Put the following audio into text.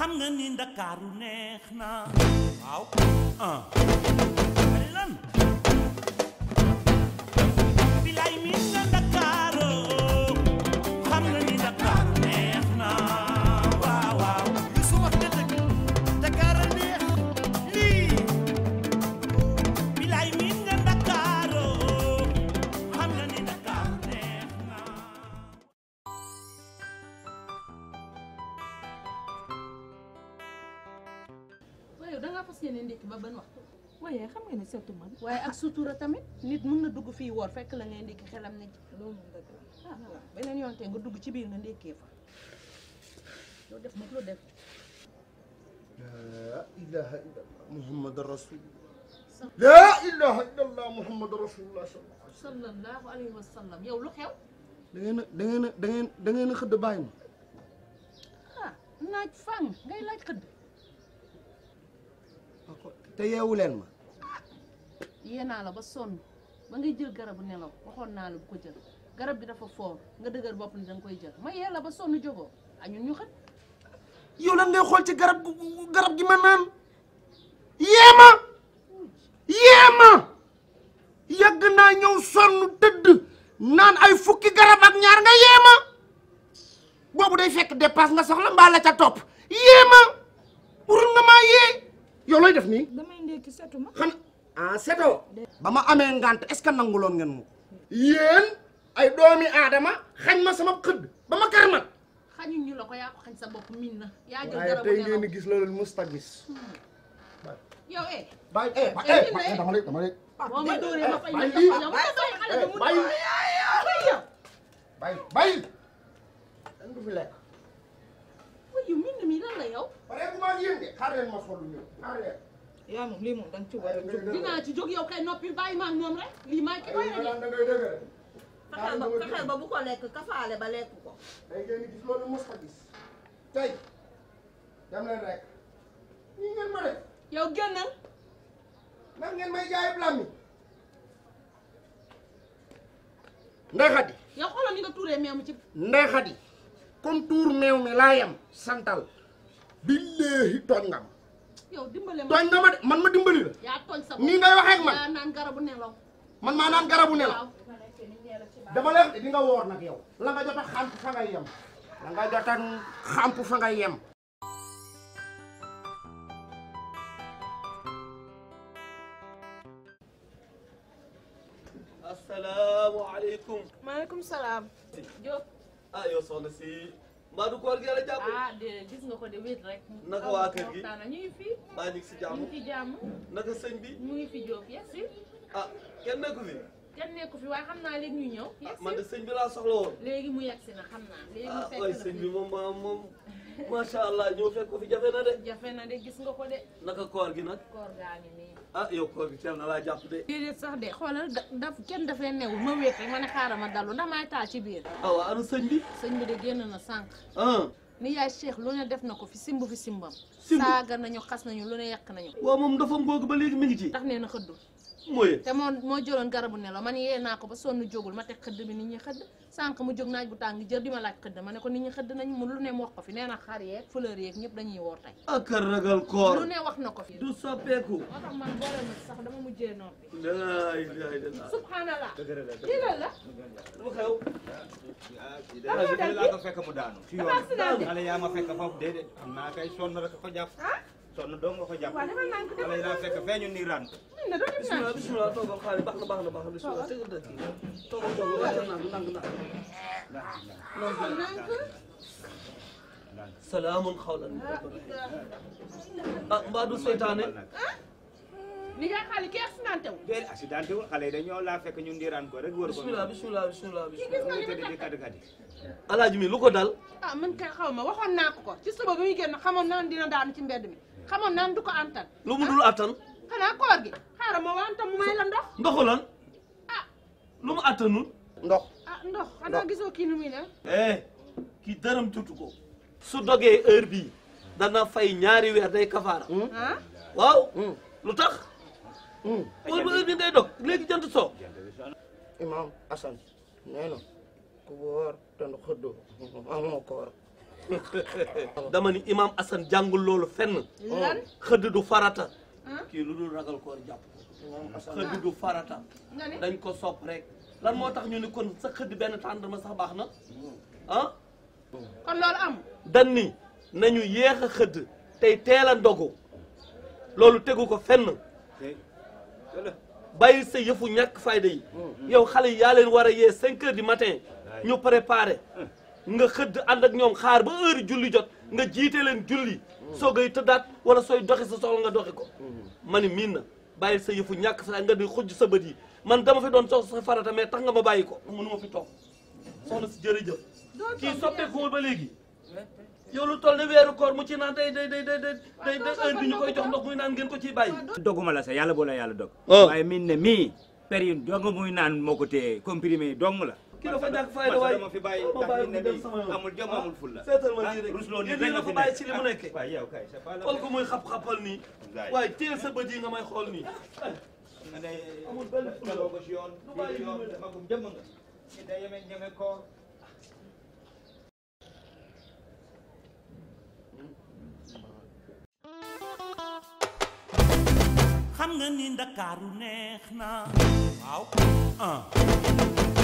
xam nga ni ndakaaru neex na waaw ah bari lan bilaay mi nga ndakaaru xam nga ni ndakaaru neex na waaw waaw su wax nga dëgg Dakar a neex lii bilaay mi nga ndakaaru xam nga ni ndakaaru neex na waaye yow da ngaa fas yéene ndékki ba ban waxtu waaye xam nga ne seetu man waaye ak sutura tamit nit mun na dugg fii woor fekk la ngay ndékki xelam ne ci loolu moom dëgg la ah waaw beneen yoon te nga dugg ci biir nga ndékkee fa loo def nag loo def laa ilaha illallah muhammad rasulullah laa ilaha illallah muhammad rasulullah sallallahu alayhi wa sallam yow lu xew da ngeen a da ngeen a da ngeen da ngeen a xëdd bàyyi ma ah naaj fang ngay laaj xëdd te yeewu leen ma yee naa la ba sonn ba ngay jël garabu nelaw waxoon naa la bu ko jël garab bi dafa foor nga dëgër bopp ni danga koy jël ma yee la ba sonn jógoo a ñun ñu xët yow lan ngay xool ci garab gu- garab gi ma naan yeema yeema yàgg naa ñëw sonn tëdd naan ay fukki garab ak ñaar nga yeema boobu day fekk dépasse nga soxla mbaa la ca topp yeema urul nga maa yee yow looy def nii damay ndékki seetu ma xam ah seto ba ma amee ngant est-ce que nanguloon ngeen mu yéen ay doomi aadama xañ ma sama xëdd ba ma karmat xañuñ ñu la ko yaa ko xañ sa bopp min na yaa jël waaye garabu tey nelaw ngeen di gis la leen musta gis yow eh bàyyi eh eh, eh dama lay dama lay boo ma dóoree ma fay bàyyi la lii. yow ma bàyyi xale bi mu bàyyi yow bàyyi bàyyi dañ du fi lekk wuy yu min mi lan la yow pare bu maa yéen de xaar leen ma solu ñëw xaar leen yaa moom lii moom danga ci war a jóg dinaa ci jóg yow kay noppi bàyyi ma ak moom rek lii maay ki koy da rek ngay dëgg fexeel ba fexeel ba bu ko lekk kafaale ba lekk ko tey ngeen di gis loolu musta gis tey dem leen rek ñii ngeen ma def yow génnal ndax ngeen may jaayee blami Ndey Xadi yow xoolal ni nga tuuree meew mi ci Ndey Xadi comme tuur meew mi laa yem santal billahi tooñ nga ma yow dimbale ma tooñ nga ma de man ma dimbali la yaa tooñ sa nii ngay waxee ak man yaa naan garabu nelaw man maa naan garabu nelaw waaw dama leen di nga woor nag yow la nga jot a xamp fa ngay yem la nga jot a xamp fa ngay yem asalaamaaleykum maaleykum salaam Diop ah yow soxna si mbaa du koor gi yàlla jàpp ah de gis nga ko de wéet rek Naka waa kër gi? waxtaan ñu ngi fii mbaa ñu ngi si ñu jàmm ngi ci jàmm naka sëñ bi ñu ngi fi Diop yes si ah kenn nekku fi kenn nekku fi waaye xam naa léegi ñu ñëw ah yes man de si sëñ bi laa soxla woon léegi mu yegg si na xam naa léegi mu ah fekk waay na sëñ fi. bi moom ma moom macha allah ñëw fekk ko fi jafe na de jafe na de gis nga ko de naka koor gi nag koor gaa ngi nii ah yow koor gi teel na laa jàpp de déedéet sax de xoolal da- daf kenn dafee newul ma wéet rek ma ne xaaral ma dallu ndax maay taal ci biir ah waa anu sëñ bi sëñ bi de génn na sànq ah ni yaay Cheikh lu ne def na ko fi simb fi simbam Simb? saaga nañu xas nañu lu ne yàq nañu waaw moom dafa mbóog ba léegi mi ngi ci tax nee na xëddul mooy te moo moo jëloon garabu nelaw man yee naa ko ba sonn jógul ma teg xëdd bi nit ñi xëdd sànq mu jóg naaj bu tàng jër di ma laaj xëdd ma ne ko nit ñi xëdd nañ mu lu ne mu wax ko fi nee na xar yeeg fleur yeeg ñëpp dañuy woor tey ak a ragal koor lu ne wax na ko fi du soppeeku moo tax man boole ma ci sax dama mujjee noppi laa ilaaha illallaah subhanallah lii lan la lu xew Lan moo dal laa ko fekk mu daanu ci Dafa accident yoon xale yaa ma fekk foofu déedéet xam naa kay sonn rek ko jàpp sonn dong nga ko jàpp waaw defal naa ko xale yi laa fekk fee ñu nii ran min na doo def naa bismillah bismillah toogal xaar baax na baax na baax na bismillah tegal dëkk toogal toogal wàccal naa ndànk ndànk salaamun xawlan min rabbir rahim ah mbaa du seytaane ni yaa xaali kii accidenté wu déedéet accidenté wul xale yi dañoo laa fekk ñu ndiiraan ko rek wër ko bismillah bismillah bismillah kii bismillah gis nga ñu li tëdd ma di kàddu kàddu alaaji mi lu ko dal ah man kay xaw ma waxoon naa ko ko ci suba bi muy génn xamoon naan dina daanu ci mbedd mi xamoon naan du ko antan lu mu dul attan xanaa koor gi xaaral ma wantam mu may la ndox ndoxu lan ah lu mu attanul ndox ah ndox xanaa gisoo kii nu muy ne eh kii dërëm tutu ko su dogee heure bii dana fay ñaari weer day kafaara ah waaw lu tax heure ba heure bi ngay dog léegi jant soo imam Assane nee na ku wóor te nu xëddoo amoo koor dama ni imam Assane jàngul loolu fenn lan xëdd du farata ah kii lu dul ragal koor jàpp xëdd du farata nga ne dañ ko sopp rek lan moo tax ñu ni kon sa xëdd benn tàndarma sax baax na ah kon loolu am dan ni nañu yéex a xëdd tey teel a ndogu loolu tegu ko fenn te wala bàyyi sa yëfu ñàkk fayda yi yow xale yi yaa leen war a yee cinq heures du matin ñu préparé nga xëdd ànd ak ñoom xaar ba heure julli jot nga jiite leen julli soogay tëddaat wala sooy doxi sa soxla nga doxi ko ma ni miin na bàyyi sa yëfu ñàkk fayda nga di xujj sa bët yi man dama fi doon sox sa farata mais tax nga ma bàyyi ko mënu ma fi toog soxna si jërëjëf kii soppeekuwul ba léegi yow lu toll ne weeru koor mu ci naan day day day day day day heure bi ñu koy jox ndox muy naan ngeen ko ciy bàyyi doguma la sax yàlla boo la yàlla dog Oh. waaye min ne mii période dong muy naan moo ko téye comprimé dong la kii dafa ñàkk fayda waay dama fi bàyyi ma ndax bàyyi min ne mu dem mii sama yoon. amul jom amul fulla seetal ma lii rek rusloo yéen nii ñi rek nga nga ko fi bàyyi nekk ci li mu nekkee waaye yow kay c'est pas la xool ko muy xap-xapal nii Wallaay. waaye teel sa bët yi nga may xool nii nga ne Amul benn fulla. tegoo ko si yoon Du bàyyi si yoon li muy def. magum jëmm nga ñu day yeme ñeme koor xam nga ni ndakaaru neex na waaw ah